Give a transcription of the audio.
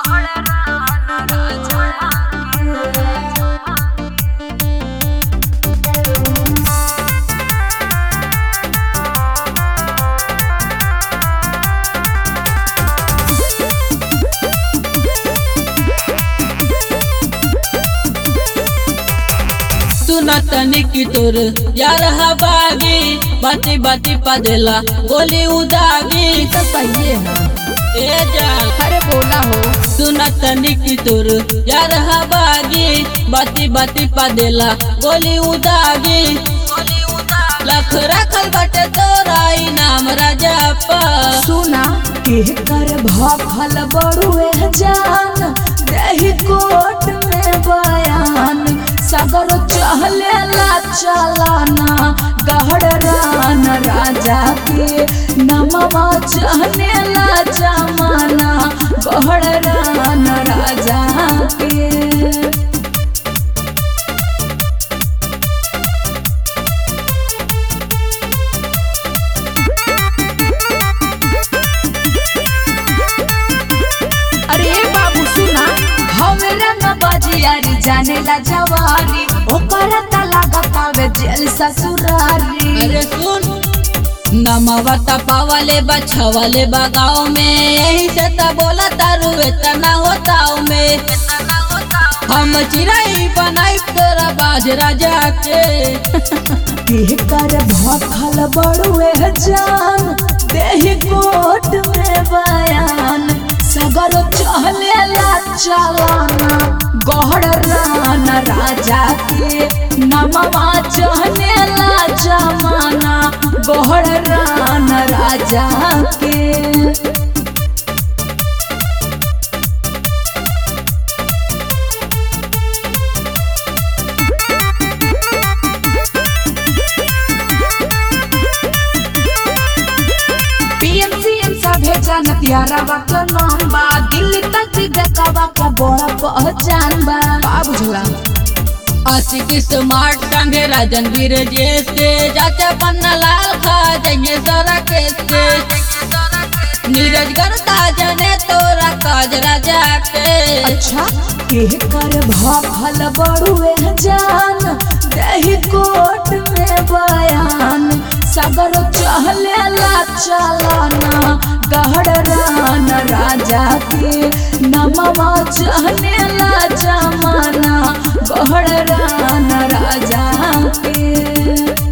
सुना तनी की तोर यार हबागी बाती बाती पदेला गोली उदागी तो सही है ए जान अरे बोला हो सुना तनी की तोर यार हबागी बाती बाती पदेला गोली उदागी लख रखल बटे तोरा इनाम राजा पा सुना के कर भखल बड़ुए जान दही कोट में बयान सगर चहले ला चलाना गहड़ रान राजा के नमवा चहने ला जमाना गहड़ रान राजा के अरे बाबू सुना हमरा न बजियारी जाने ला जवारी ओकरा त लागतावे जेल ससुरारी अरे सुन नमवा तपावले बछवले बगाव में यही से त बोला तारू इतना होताव में हम चिराई बनाई तोरा बाज राजा के के कर भखल बड़ुए जान देही कोट में बयान सगर चहले ला चलाना गहड़ रान राजा के नमवा चहने ला जमाना गहड़ रान राजा के पीएमसीएम सभे जानत यारावा के नाम बा दिल्ली तक भी बेकावा के बड़ा पहचान बा का बुझला आशिक स्मार्ट संगे राजन वीर जैसे चाचा पन्ना लाल खा जाइए सारा कैसे नीरज करता जने तोरा काज राजा के अच्छा के कर भखल बड़ुए जान दही कोट में बयान सगर चहले ला चलाना गहड़ रान राजा के नमवा चहने ला जमाना गहड़ रान राजा के